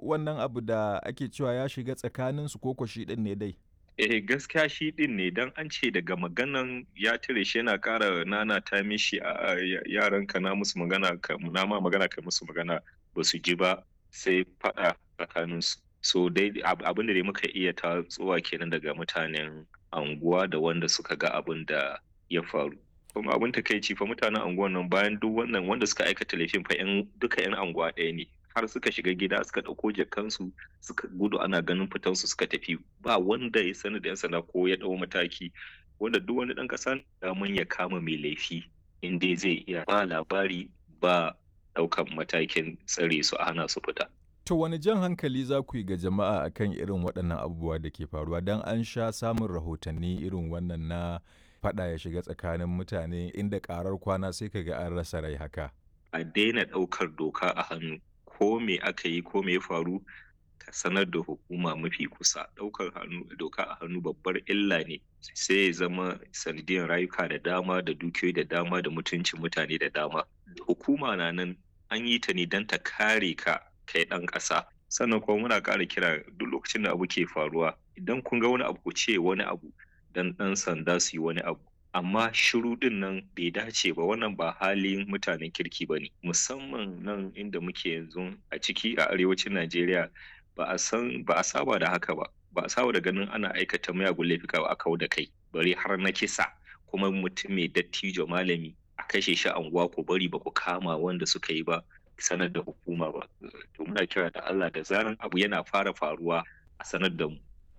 wannan abu da ake cewa ya shiga tsakaninsu ko shi ɗin ne dai? Eh gaskiya shi ɗin ne don an ce daga maganan ya tare shi yana ƙara nana ta mishi a yaran ka na musu magana na ma magana ka musu magana ba su ji ba sai faɗa tsakaninsu. So dai abin da dai muka iya tatsuwa kenan daga mutanen anguwa da wanda suka ga abin da ya faru. Kuma abin takaici fa mutanen anguwan nan bayan duk wannan wanda suka aikata laifin fa yan duka yan anguwa ɗaya ne. har suka shiga gida suka ɗauko jakansu suka gudu ana ganin fitansu suka tafi ba wanda ya sani da yan sanda ko ya ɗau mataki wanda duk wani ɗan ƙasa daman ya kama mai laifi in dai zai iya ba labari ba ɗaukan matakin tsare su a hana su fita. To wani jan hankali za ku yi ga jama'a akan irin waɗannan abubuwa da ke faruwa don an sha samun rahotanni irin wannan na faɗa ya shiga tsakanin mutane inda ƙarar kwana sai ka ga an rasa rai haka. A daina ɗaukar doka a hannu ko me aka yi ko me ya faru ka sanar da hukuma mafi kusa ɗaukar hannu doka a hannu babbar illa ne sai ya zama sanadiyar rayuka da dama da dukiyoyi da dama da mutuncin mutane da dama hukuma na nan an yi ta ne don ta kare ka kai ɗan ƙasa sannan kuma muna ƙara kira duk lokacin da abu ke faruwa idan kun ga wani abu ku ce wani abu dan ɗan sanda su yi wani abu amma shiru din nan bai dace ba wannan ba halin mutanen kirki ba ne musamman nan inda muke yanzu a ciki a arewacin najeriya ba a san ba a saba da haka ba ba a saba da ganin ana aikata mayagun laifuka ba a kawo da kai bari har na kisa kuma mutum mai dattijo malami a kashe shi anguwa ko bari ba ku kama wanda suka yi ba sanar da hukuma ba to muna kira da Allah da zaran abu yana fara faruwa a sanar da mu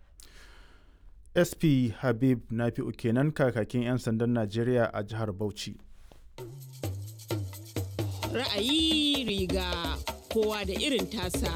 sp habib nafi'u kenan kakakin 'yan sandan najeriya a jihar bauchi ra'ayi riga kowa da irin tasa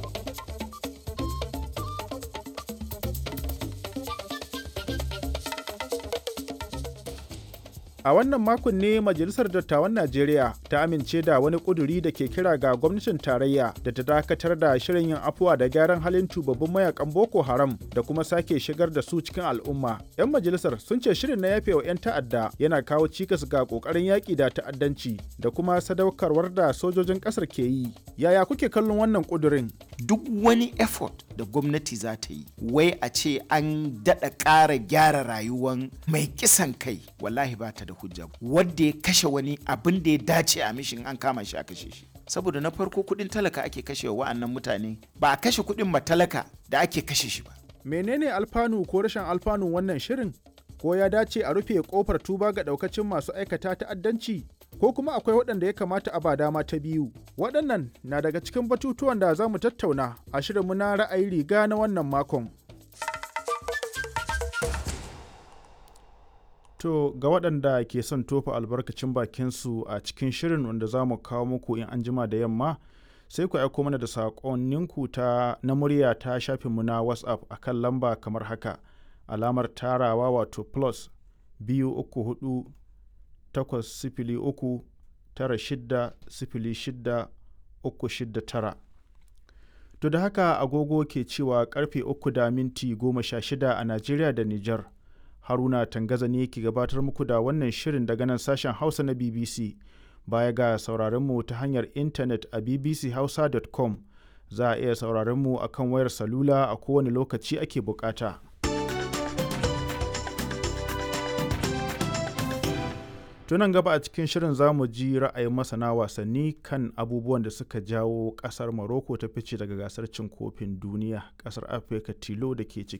A wannan makon ne Majalisar Dattawan Najeriya ta amince da wani ƙuduri da ke kira ga gwamnatin tarayya da ta dakatar da shirin yin afuwa da gyaran halin tubabbin mayakan Boko Haram da kuma sake shigar da su cikin al'umma. 'Yan majalisar sun ce shirin na yafe wa 'yan ta'adda yana kawo cikas ga ƙoƙarin yaƙi da ta'addanci da kuma sadaukarwar da sojojin ƙasar ke yi. Yaya kuke kallon wannan ƙudurin? Duk wani effort da gwamnati za ta yi, wai a ce an daɗa ƙara gyara rayuwan mai kisan kai, wallahi ba ta da hujja wadda ya kashe wani abin da ya dace a mishin an kama shi a kashe shi saboda na farko kudin talaka ake kashe wa wa'annan mutane ba a kashe kudin matalaka da ake kashe shi ba menene alfanu ko rashin alfanu wannan shirin ko ya dace a rufe kofar tuba ga daukacin masu aikata ta'addanci ko kuma akwai waɗanda ya kamata a ba dama ta biyu waɗannan na daga cikin batutuwan da za mu tattauna a shirinmu na ra'ayi riga na wannan makon To ga waɗanda ke son tofa albarkacin bakinsu a cikin shirin wanda za mu kawo muku in an jima da yamma sai ku aiko mana da saƙonninku ta na murya ta shafinmu na WhatsApp a kan lamba kamar haka alamar tarawa wato plus biyu uku hudu takwas sifili uku tara shidda sifili shidda uku shidda tara. To da haka agogo ke cewa karfe uku da minti goma sha shida a Najeriya da Nijar. haruna tangaza ne ke gabatar muku da wannan shirin daga nan sashen hausa na bbc baya ga sauraronmu ta hanyar intanet a bbchausa.com za a iya sauraronmu a kan wayar salula a kowane lokaci ake bukata tunan gaba a cikin shirin za mu ji ra'ayin masana wasanni kan abubuwan da suka jawo kasar morocco ta fice daga gasar cin kofin duniya kasar afirka tilo da ke cikin